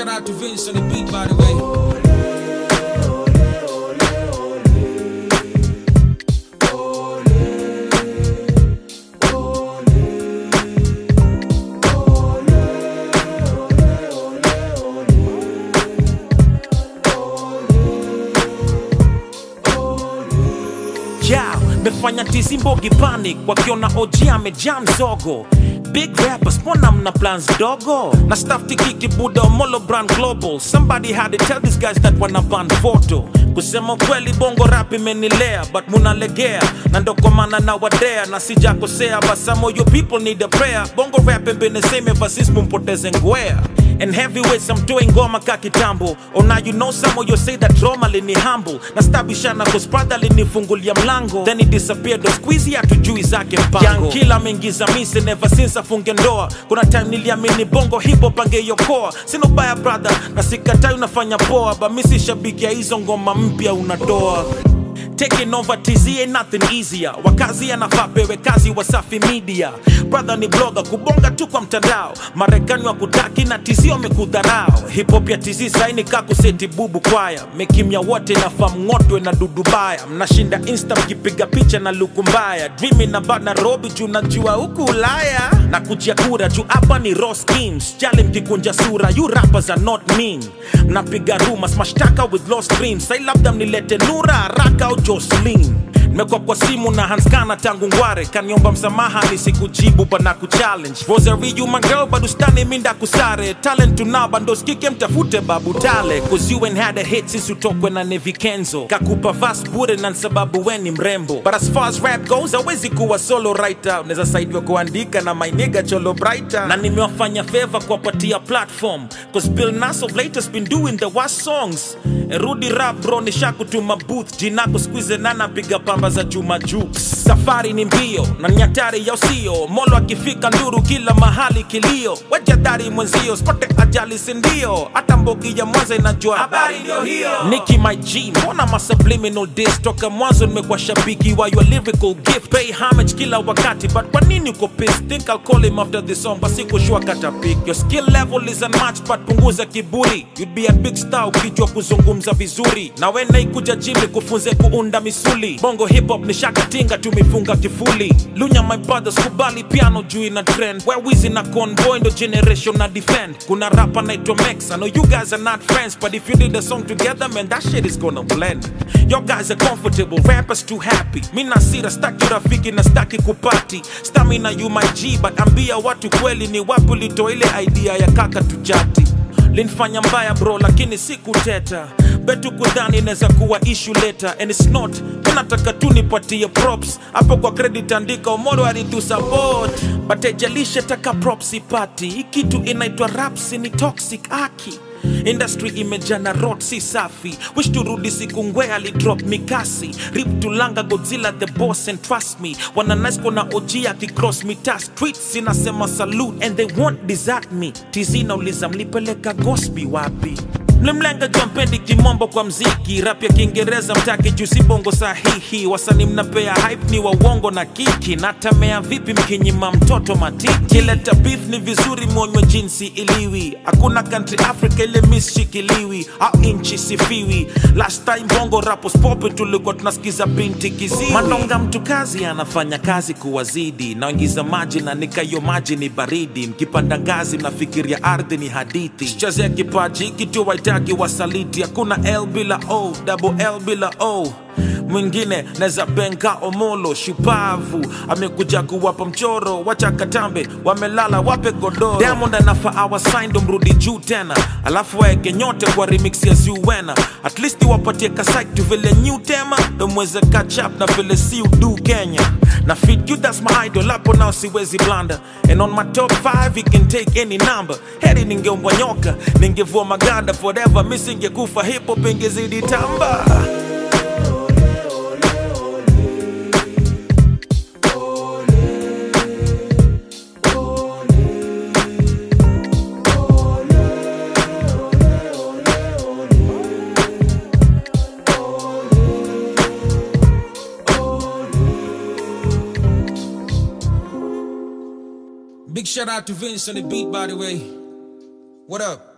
shout out to Vince on the beat, by the way. yeah, mefanya tizi mbogi panic wakiona OG amejaa mzogo big rappers mbona mna plans dogo na staff tikiki buda omolo brand global somebody had to tell these guys that wana ban photo kusema kweli bongo rap imenilea but munalegea na ndo kwa maana na wadea na sijakosea but some of your people need a prayer bongo rap been the same ever since mumpoteze ngwea And heavyweights I'm doing ngoma ka kitambo Oh now you know some of you say that Roma lini humble Na stabishana cause brother linifungulia mlango Then he disappeared the squeezy hatujui zake mpango Young killer ameingiza mise never since afunge ndoa Kuna time niliamini bongo hip hop angeiokoa Sina ubaya brother na sikatai unafanya poa But mi si shabiki ya hizo ngoma mpya unatoa Taking over TZ ain't nothing easier. Wakazi anafaa pewe kazi Wasafi Media. Brother ni blogger kubonga tu kwa mtandao. Marekani wa kutaki na TZ wamekudharau. Hip hop ya TZ saini kakuseti bubu kwaya. Mekimya wote nafaa mng'otwe na dudu baya. Mnashinda insta mkipiga picha na luku mbaya. Dreaming about Nairobi juu najua huku Ulaya. Na kujia kura juu hapa ni raw schemes. Jali mkikunja sura, you rappers are not mean. Mnapiga rumors, mashtaka with lost dreams. Sai labda mnilete Nura haraka au Jocelyn nimekuwa kwa simu na hanskana tangu ngware kaniomba msamaha nisikujibu bana kuchallenge rosary you my girl bado stani minda kusare talent tunaba ndo skike mtafute babu tale cause you ain't had a hit since utokwe na Nevi Kenzo kakupa vas bure na sababu we ni mrembo but as far as rap goes hawezi kuwa solo writer unaweza saidiwa kuandika na my nigga cholo brighter na nimewafanya favor kuwapatia platform cause Bill Nass of late has been doing the worst songs rudi rap bro nishakutuma booth jinako squeeze nana piga pamba za Juma Jux. Safari ni mbio na nyatari ya usio, molo akifika nduru kila mahali kilio, wejadari mwenzio spote ajali sindio, hata mbogi ya Mwanza inajua habari ndio hiyo. Nicki my G, mbona ma subliminal diss toka mwanzo nimekuwa shabiki wa your lyrical gift, pay homage kila wakati, but kwa nini uko pissed? Think I'll call him after this song, basi kushua kata pick. Your skill level is unmatched, but punguza kiburi, you'd be a big star ukijua kuzungumza vizuri, na we naikuja jimi kufunze kuunda misuli, bongo hip hop ni shakatinga tumefunga kifuli lunya my brothers kubali piano juu ina trend where wizi na convoy ndo generation na defend kuna rapa naitwa Mex I know you guys are not friends but if you did a song together man that shit is gonna blend your guys are comfortable rappers too happy mi nasira staki rafiki na staki kupati stamina you my G but ambia watu kweli ni wapi ulitoa ile idea ya kaka tujati linfanya mbaya bro lakini sikuteta betu kudhani inaweza kuwa issue later and it's not minataka tu nipatie props hapo kwa credit andika omoro alitu support but haijalisha taka props ipati hii kitu inaitwa raps ni toxic aki industry imejana rot si safi wish turudi siku ngwe alidrop mikasi rip tulanga godzilla the boss and trust me wananasko na og akicross mita streets inasema salute and they won't desert me tz nauliza mlipeleka gosbi wapi mlimlenga jua mpendi kimombo kwa mziki rap ya kiingereza mtaki juu si bongo sahihi wasani mnapea hype ni wa uongo na kiki natamea vipi mkinyima mtoto matiki kileta beef ni vizuri mwonywe jinsi iliwi hakuna country africa ile miss shikiliwi au inchi sifiwi last time bongo rapos pope tulikuwa tunasikiza binti kiziwi manonga mtu kazi anafanya kazi kuwazidi naingiza maji na nikayo maji ni baridi mkipanda ngazi mnafikiria ardhi ni hadithi chezea kipaji kitu waitaki wasaliti hakuna l bila o double l bila o mwingine neza benga omolo shupavu amekuja kuwapa mchoro wacha katambe wamelala wape godoro diamond anafa awasaindo mrudi juu tena alafu waeke nyote kwa remix ya zuwena at least wapatie kasik tu vile new tema ndo mweze catch up na vile si udu kenya na fit you that's my idol hapo nao siwezi blanda and on my top 5 you can take any number heri ningeombwa nyoka ningevua maganda forever misingekufa hip hop ingezidi tamba Big shout out to Vince on the beat, by the way. What up?